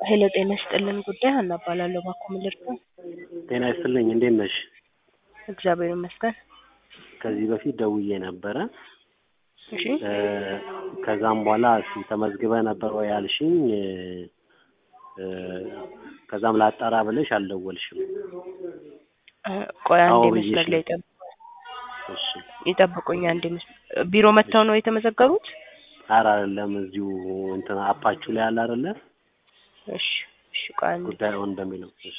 ሄሎ ጤና ይስጥልን ጉዳይ ሀና እባላለሁ። እባክዎ ምን ልርዳው? ጤና ይስጥልኝ እንዴት ነሽ? እግዚአብሔር ይመስገን። ከዚህ በፊት ደውዬ ነበረ። እሺ እ ከዛም በኋላ እስኪ ተመዝግበህ ነበር ወይ አልሽኝ። እ ከዛም ላጣራ ብለሽ አልደወልሽም። እ ቆይ አንዴ አዎ መስመር ብዬሽ ላይ ነው። ይጠብ- እሺ ይጠብቁኝ አንዴ መስ- ቢሮ መጥተው ነው የተመዘገቡት? ኧረ አይደለም እዚሁ እንትን አፓችሁ ላይ አለ አይደለ እሺ እሺ ቆይ አንዴ ጉዳይ ኦን በሚለው እሺ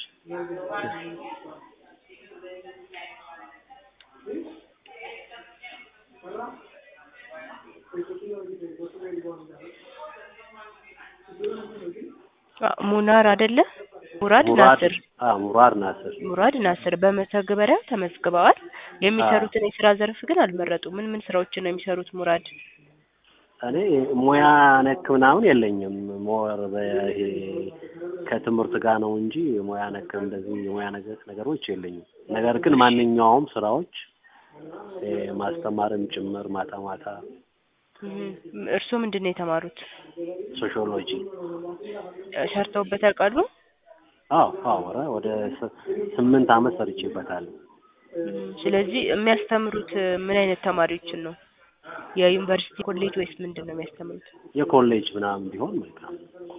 አ- ሙናር አይደለ? ሙራድ ሙራድ ናስር አ ሙራድ ናስር ሙራድ ናስር በመተግበሪያ ተመዝግበዋል። የሚሰሩትን የስራ ዘርፍ ግን አልመረጡም። ምን ምን ስራዎችን ነው የሚሰሩት ሙራድ? እኔ ሙያ ነክ ምናምን የለኝም። ሞር በይሄ ከትምህርት ጋር ነው እንጂ ሙያ ነክ እንደዚህ የሙያ ነገር ነገሮች የለኝም። ነገር ግን ማንኛውም ስራዎች እ ማስተማርም ጭምር ማታ ማታ እም፣ እርስዎ ምንድን ነው የተማሩት? ሶሺዮሎጂ እ ሰርተውበት ያውቃሉ? አዎ አዎ ኧረ ወደ ስ- ስምንት አመት ሰርቼበታለሁ። እም፣ ስለዚህ የሚያስተምሩት እ ምን አይነት ተማሪዎችን ነው? የዩኒቨርሲቲ ኮሌጅ ወይስ ምንድን ነው የሚያስተምሩት? የኮሌጅ ምናምን ቢሆን መልካም።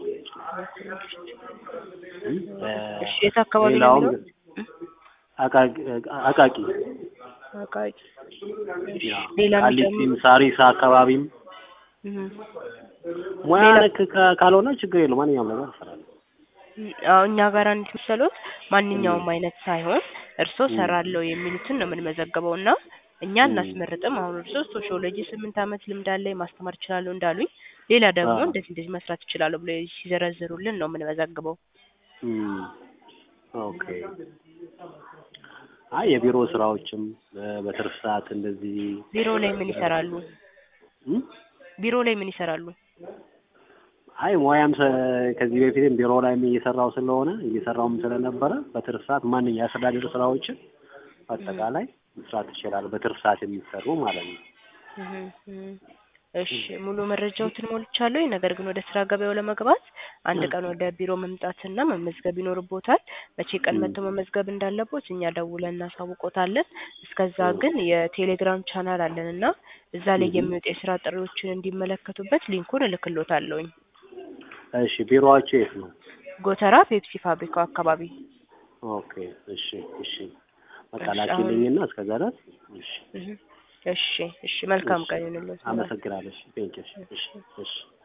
እም፣ እሺ የት አካባቢ ነው ሌላውም የሚኖሩት? እም፣ አቃቂ አቃቂ አቃቂ። እሺ ያ ሌላ ቃሊቲም የሚጨምሩ ሳሪስ አካባቢም እም፣ ሙያ ሌላ ነክ ካ- ካልሆነ ችግር የለውም ማንኛውም ነገር እሰራለሁ። አዎ እኛ ጋር እንዴት መሰሎት ማንኛውም እም፣ አይነት ሳይሆን እርስዎ እም፣ ሰራለሁ የሚሉትን ነው የምንመዘግበው እና እኛ እም፣ እናስመርጥም። አሁን እርስዎ ሶሺዮሎጂ ስምንት አመት ልምድ አለኝ ማስተማር እችላለሁ እንዳሉኝ፣ ሌላ ደግሞ አዎ እንደዚህ እንደዚህ መስራት እችላለሁ ብሎ ሲዘረዝሩልን ነው የምንመዘግበው። እም፣ ኦኬ አይ የቢሮ ስራዎችም እ በትርፍ ሰዓት እንደዚህ ቢሮ ላይ ምን እ ይሰራሉ? እም፣ ቢሮ ላይ ምን ይሰራሉ? አይ ሙያም ሰ- ከዚህ በፊትም ቢሮ ላይም እየሰራው ስለሆነ እየሰራውም ስለነበረ በትርፍ ሰዓት ማንኛውም የአስተዳደር ስራዎችን እም፣ በአጠቃላይ መስራት ይችላል። በትርፍ ሰዓት የሚሰሩ ማለት ነው። እም፣ እም። እሺ ሙሉ መረጃዎትን ሞልቻለሁ። ነገር ግን ወደ ስራ ገበያው ለመግባት አንድ ቀን ወደ ቢሮ መምጣትና መመዝገብ ይኖርቦታል። መቼ ቀን እም፣ መጥተው መመዝገብ እንዳለቦት እኛ ደውለን እናሳውቆታለን። እስከዛ እም፣ ግን የቴሌግራም ቻናል አለን እና እዛ ላይ እም። የሚወጡ የስራ ጥሪዎችን እንዲመለከቱበት ሊንኩን እልክሎታለሁኝ። እሺ ቢሮዋቸው የት ነው? ጎተራ ፔፕሲ ፋብሪካው አካባቢ። ኦኬ እሺ እሺ በቃ እሺ አሁን ላኪልኝና እስከዛ ድረስ እሺ እህ፣ እሺ እሺ መልካም እሺ ቀን ይሁንልዎት። አመሰግናለሁ። ቴንኪው እሺ እሺ እሺ